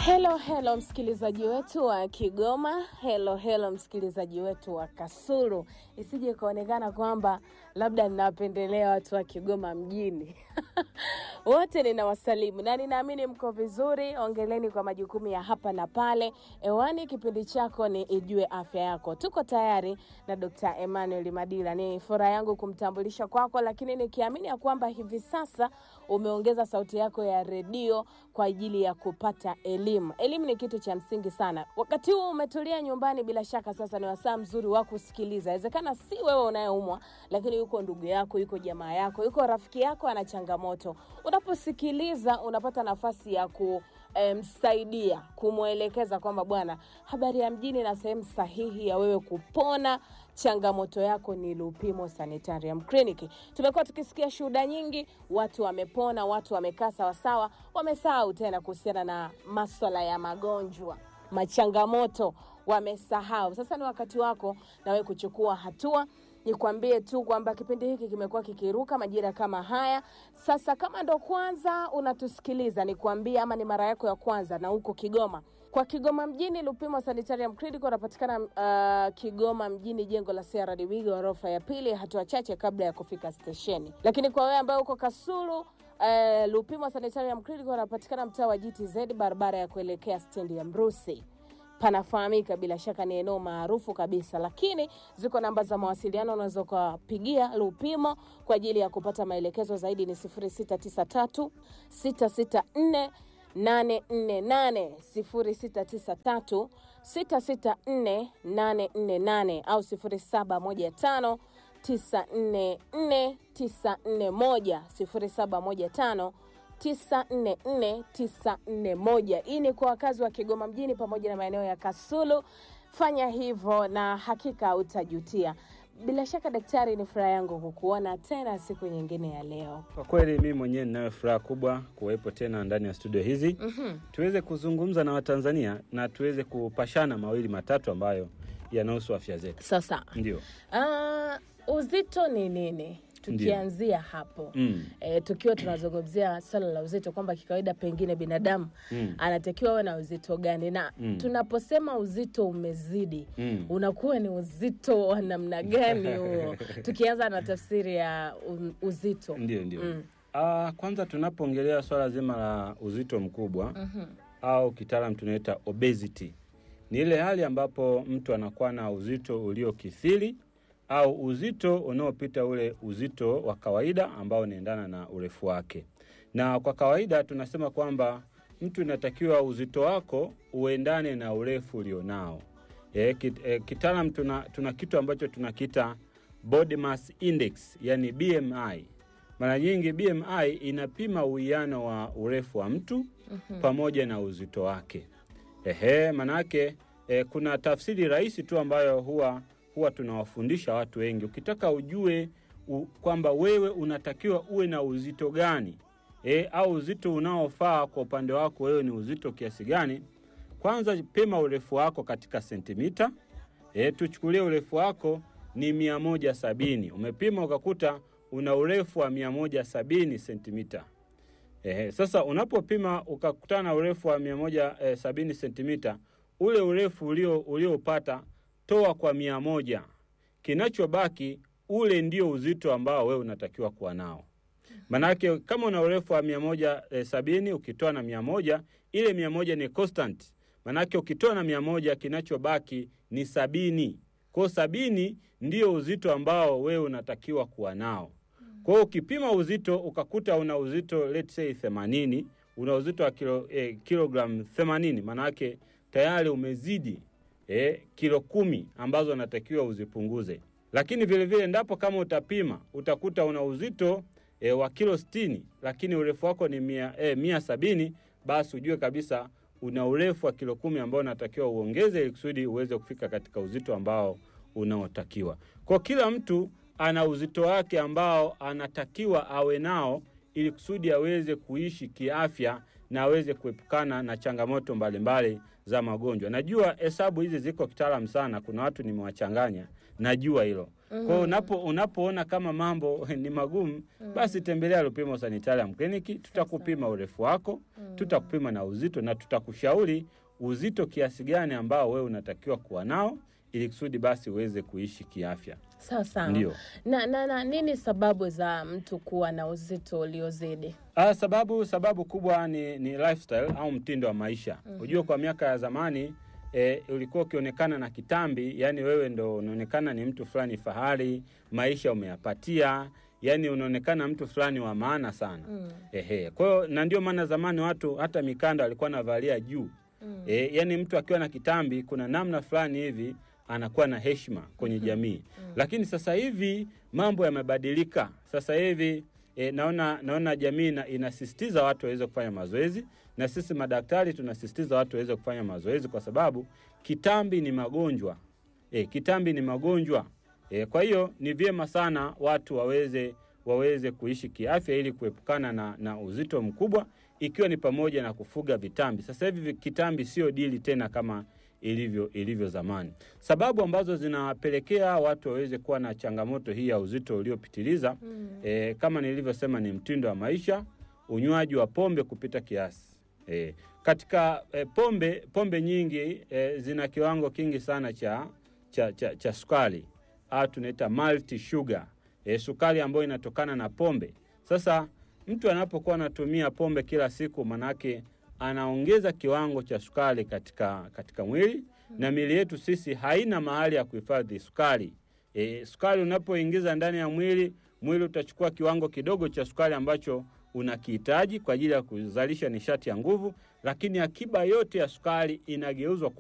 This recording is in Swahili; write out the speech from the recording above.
Hello, hello msikilizaji wetu wa Kigoma, hello, hello msikilizaji wetu wa Kasulu. Isije ikaonekana kwamba labda ninawapendelea watu wa Kigoma mjini. Wote ninawasalimu na ninaamini mko vizuri. Ongeleni kwa majukumu ya hapa na pale. Ewani, kipindi chako ni Ijue Afya Yako. Tuko tayari na Dr. Emmanuel Madila. Ni furaha yangu kumtambulisha kwako, lakini nikiamini ya kwamba hivi sasa umeongeza sauti yako ya redio kwa ajili ya kupata elimu. Elimu ni kitu cha msingi sana. Wakati huu umetulia nyumbani, bila shaka sasa ni wasaa mzuri wa kusikiliza. Inawezekana si wewe unayeumwa, lakini yuko ndugu yako, yuko jamaa yako, yuko rafiki yako ana changamoto. Unaposikiliza unapata nafasi ya ku msaidia kumwelekeza kwamba bwana, habari ya mjini na sehemu sahihi ya wewe kupona changamoto yako ni Lupimo Sanitarium Clinic. Tumekuwa tukisikia shuhuda nyingi, watu wamepona, watu wamekaa sawasawa, wamesahau tena kuhusiana na maswala ya magonjwa machangamoto wamesahau. Sasa ni wakati wako na wewe kuchukua hatua. Nikwambie tu kwamba kipindi hiki kimekuwa kikiruka majira kama haya. Sasa kama ndo kwanza unatusikiliza, nikwambie ama ni mara yako ya kwanza na huko Kigoma, kwa Kigoma mjini, Lupimo Sanitarium Clinic unapatikana uh, Kigoma mjini, jengo la CRDB ghorofa ya pili, hatua chache kabla ya kufika stesheni. Lakini kwa wewe ambaye uko Kasulu Uh, Lupimo Sanitarium Clinic wanapatikana mtaa wa GTZ barabara ya kuelekea stendi ya Mrusi. Panafahamika bila shaka, ni eneo maarufu kabisa, lakini ziko namba za mawasiliano unaweza ukapigia Lupimo kwa ajili ya kupata maelekezo zaidi. Ni 0693 664 848 0693 664 848 au 0715 944 941 hii ni kwa wakazi wa Kigoma mjini pamoja na maeneo ya Kasulu. Fanya hivyo na hakika utajutia. Bila shaka daktari, ni furaha yangu kukuona tena siku nyingine ya leo. Kwa kweli mimi mwenyewe ninayo furaha kubwa kuwepo tena ndani ya studio hizi Mhm. tuweze kuzungumza na Watanzania na tuweze kupashana mawili matatu ambayo yanahusu afya zetu. Sasa Ndio. ah, uzito ni nini? Tukianzia hapo Mm. e, tukiwa tunazungumzia swala la uzito kwamba kikawaida pengine binadamu Mm. anatakiwa awe na uzito gani, na Mm. tunaposema uzito umezidi Mm. unakuwa ni uzito wa namna gani huo? Tukianza na tafsiri ya um, uzito Ndio, ndio. Mm. Ah, kwanza tunapoongelea swala zima la uzito mkubwa au kitaalam tunaita obesity, ni ile hali ambapo mtu anakuwa na uzito uliokithiri au uzito unaopita ule uzito wa kawaida ambao unaendana na urefu wake. Na kwa kawaida tunasema kwamba mtu inatakiwa uzito wako uendane na urefu ulionao. E, kit, e, kitaalam tuna, tuna kitu ambacho tunakita body mass index, yani BMI. Mara nyingi BMI inapima uwiano wa urefu wa mtu pamoja na uzito wake. Ehe, manake e, kuna tafsiri rahisi tu ambayo huwa huwa tunawafundisha watu wengi. Ukitaka ujue u, kwamba wewe unatakiwa uwe na uzito gani e, au uzito unaofaa kwa upande wako wewe ni uzito kiasi gani, kwanza pima urefu wako katika sentimita. E, tuchukulie urefu wako ni mia moja sabini. Umepima ukakuta una urefu wa mia moja sabini sentimita. Ehe, sasa unapopima ukakutana na urefu wa mia moja eh, sabini sentimita, ule urefu ulio ulioupata toa kwa mia moja, kinachobaki ule ndio uzito ambao wewe unatakiwa kuwa nao. Manake kama una urefu wa mia moja eh, sabini ukitoa na mia moja ile mia moja ni constant. Manake ukitoa na mia moja kinachobaki ni sabini. Kwa hiyo sabini ndio uzito ambao wewe unatakiwa kuwa nao. Kwa hiyo ukipima uzito ukakuta una uzito let's say 80, una uzito wa kilo, eh, kilogram 80, manake tayari umezidi eh, kilo kumi ambazo unatakiwa uzipunguze. Lakini vile vile ndapo kama utapima utakuta una uzito eh, wa kilo 60, lakini urefu wako ni mia, eh, mia sabini, basi ujue kabisa una urefu wa kilo kumi ambao unatakiwa uongeze ili kusudi uweze kufika katika uzito ambao unaotakiwa. Kwa kila mtu ana uzito wake ambao anatakiwa awe nao ili kusudi aweze kuishi kiafya na aweze kuepukana na changamoto mbalimbali za magonjwa. Najua hesabu hizi ziko kitaalamu sana, kuna watu nimewachanganya, najua hilo, Kwa hiyo unapo unapoona kama mambo ni magumu, basi tembelea Lupimo Sanitarium Clinic, tutakupima urefu wako, tutakupima na uzito na tutakushauri uzito kiasi gani ambao wewe unatakiwa kuwa nao ili kusudi basi uweze kuishi kiafya. Sawa sawa. Ndio. Na, na, na nini sababu za mtu kuwa na uzito uliozidi? Ah, sababu sababu kubwa ni, ni lifestyle au mtindo wa maisha. Unajua kwa miaka ya zamani e, ulikuwa ukionekana na kitambi, yani wewe ndo unaonekana ni mtu fulani fahari, maisha umeyapatia, yani unaonekana mtu fulani wa maana sana. Ehe. Kwa hiyo na ndio maana zamani watu hata mikanda walikuwa navalia juu. E, yani mtu akiwa na kitambi kuna namna fulani hivi anakuwa na heshima kwenye jamii. Lakini sasa hivi mambo yamebadilika. Sasa hivi e, naona naona jamii ina, inasisitiza watu waweze kufanya mazoezi na sisi madaktari tunasisitiza watu waweze kufanya mazoezi kwa sababu kitambi ni magonjwa. E, kitambi ni magonjwa. E, kwa hiyo ni vyema sana watu waweze waweze kuishi kiafya ili kuepukana na, na uzito mkubwa ikiwa ni pamoja na kufuga vitambi. Sasa hivi kitambi sio dili tena kama ilivyo ilivyo zamani. Sababu ambazo zinapelekea watu waweze kuwa na changamoto hii ya uzito uliopitiliza e, kama nilivyosema ni mtindo wa maisha, unywaji wa pombe kupita kiasi. E, katika e, pombe pombe nyingi e, zina kiwango kingi sana cha cha, cha, cha sukari au tunaita multi sugar e, sukari ambayo inatokana na pombe. Sasa mtu anapokuwa anatumia pombe kila siku, manake anaongeza kiwango cha sukari katika, katika mwili na miili yetu sisi haina mahali ya kuhifadhi sukari. E, sukari unapoingiza ndani ya mwili, mwili utachukua kiwango kidogo cha sukari ambacho unakihitaji kwa ajili ya kuzalisha nishati ya nguvu, lakini akiba yote ya sukari inageuzwa kuwa